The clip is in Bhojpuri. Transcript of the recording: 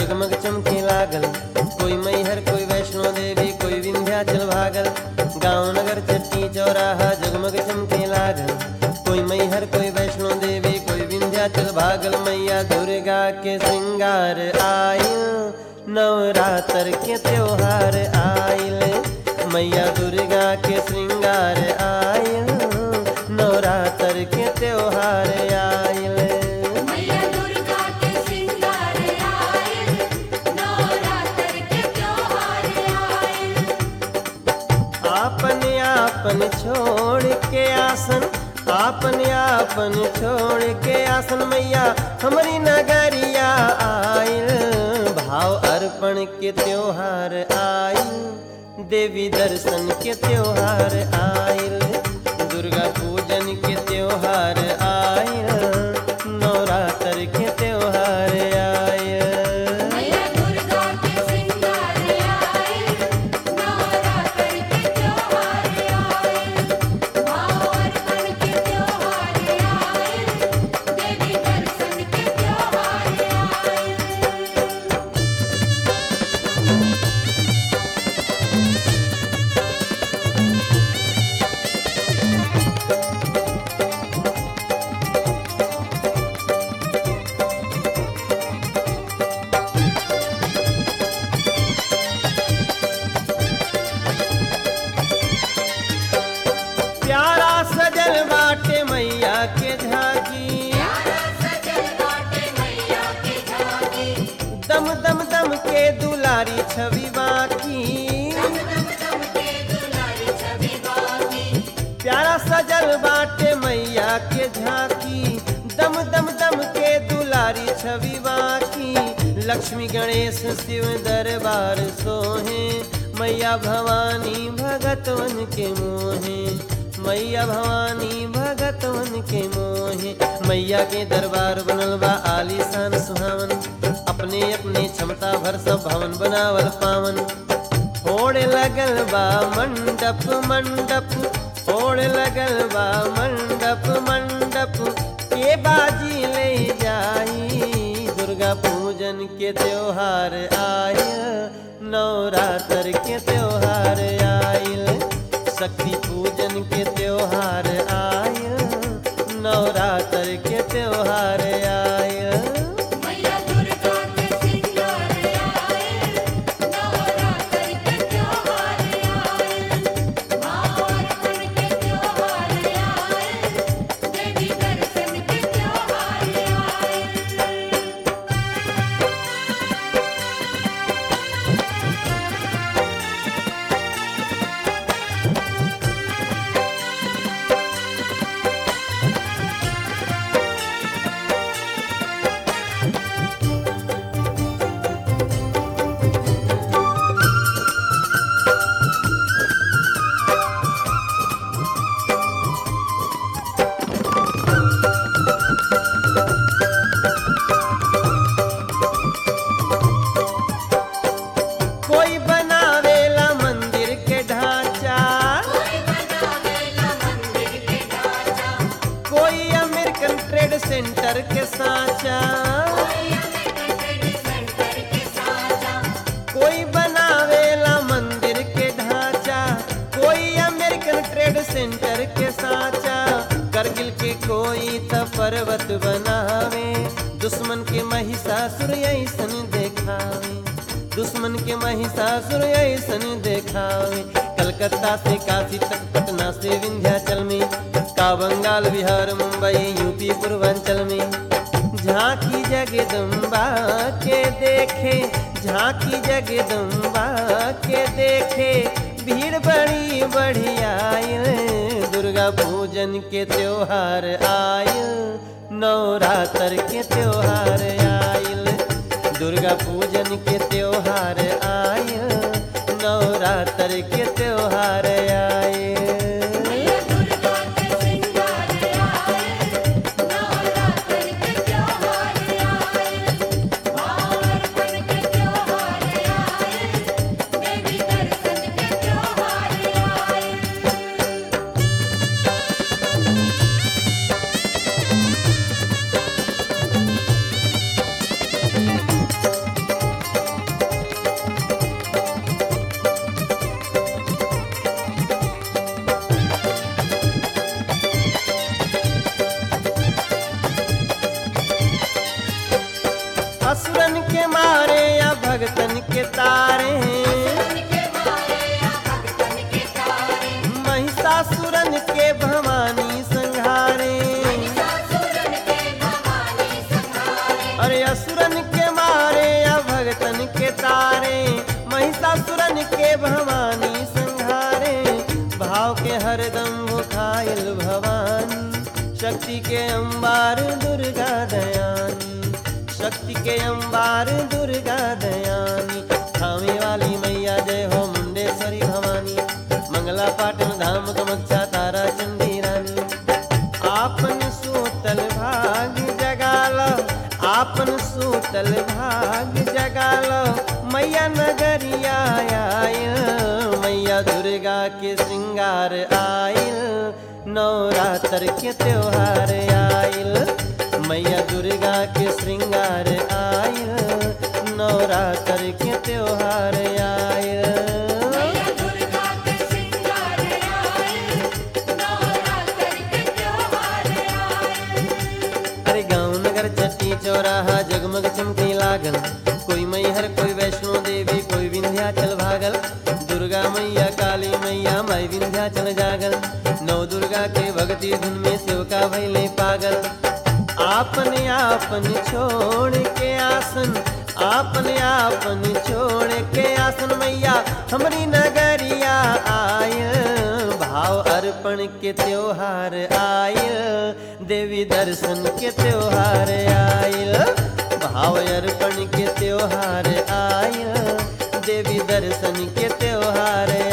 जगमग चमके लागल कोई मैहर कोई वैष्णो देवी कोई विंध्याचल भागल गांव नगर चट्टी चौराहा जगमग चमके लागल कोई मैहर कोई वैष्णो देवी कोई विंध्याचल भागल मैया दुर्गा के श्रृंगार आयल नवरात्र के त्योहार आयल मैया दुर्गा के श्रृंगार आयल नवरात्र के त्योहार आयल मैया दुर्गा के श्रृंगार आए नवरात्र के त्योहार आए आपन आपन छोड़ के आसन आपन आपन छोड़ के आसन मैया हमारी नगरिया आयल भाव अर्पण के त्योहार आयल देवी दर्शन के त्योहार आयल दुर्गा पूजन के त्योहार आयल नवरात्र के त्योहार आयल मैया दुर्गा के श्रृंगार आए नवरात्र के त्योहार आए भाव अर्पण के त्योहार आए देवी दर्शन के त्योहार आए प्यारा सजल बाटे मैया के झांकी सजल बाटे मैया के झांकी दम दम दम के दुलारी छवि बाकी दम दम के दुलारी छवि बाकी प्यारा सजल बाटे मैया के झांकी दम दम दम के दुलारी छवि बाकी लक्ष्मी गणेश शिव दरबार सोहे मैया भवानी भगतवन के मोहे मैया भवानी भगतवन के मोहे मैया के दरबार बनल बा आलीशान सुहावन अपने अपने क्षमता भर सब भवन बनावल पावन होड़ लगल बा मंडप मंडप होड़ लगल बा मंडप मंडप के बाजी ले जाई दुर्गा पूजन के त्योहार आय नवरात्र के त्योहार आयल शक्ति पूजन के त्योहार आय नवरात्र के त्योहार आय मैया दुर्गा के श्रृंगार आए नवरात्र के त्योहार आए भाव अर्पण के त्योहार आए देवी दर्शन के त्योहार आए कोई बनावेला मंदिर के ढांचा कोई बनावेला मंदिर के ढांचा कोई अमेरिकन ट्रेड सेंटर के साचा कोई अमेरिकन ट्रेड सेंटर के साचा कोई बनावेला मंदिर के ढांचा कोई अमेरिकन ट्रेड सेंटर के साचा करगिल के कोई त पर्वत बनावे दुश्मन के महिषासुर ऐसन देखावे दुश्मन के महिषासुर ऐसन देखावे कलकत्ता से काशी तक पटना से विंध्याचल में का बंगाल बिहार मुंबई यूपी पूर्वांचल में झांकी जगदम्बा के देखे झांकी जगदम्बा के देखे भीड़ बड़ी बढ़िया दुर्गा पूजन के त्योहार आयल नवरात्र के त्योहार आयल दुर्गा पूजन के त्योहार आयल नवरात्र के त्योहार आयल मैया दुर्गा के श्रृंगार आए नवरात्र के त्योहार आए भाव अर्पण के त्योहार आए देवी दर्शन के त्योहार आए अंबार दुर्गा दयानी शक्ति के अंबार दुर्गा दयानी थामे वाली मैया जय हो मुंडेश्वरी भवानी मंगला पाटन धाम कमक्षा तारा चंडी रानी आपन सूतल भाग जगाल आपन सूतल भाग जगाल मैया नगरिया आयल मैया दुर्गा के श्रृंगार आयल नवरात्र के त्योहार आयल मैया दुर्गा के श्रृंगार आयल नवरात्र के त्योहार आयल मैया दुर्गा के श्रृंगार आए नवरात्र के त्योहार आए अरे गाँव नगर चट्टी चौराहा जगमग चमकी लागल कोई मैहर कोई वैष्णो देवी कोई विंध्याचल भागल दुर्गा मैया काली मैया माई विंध्याचल जागल नौ दुर्गा के भक्ति धुन में सेवका भैले पागल आपन आपन छोड़ के आसन आपन आपन छोड़ के आसन मैया हमरी नगरिया आय भाव अर्पण के त्योहार आयल देवी दर्शन के त्योहार आयल भाव अर्पण के त्योहार आयल देवी दर्शन के त्योहार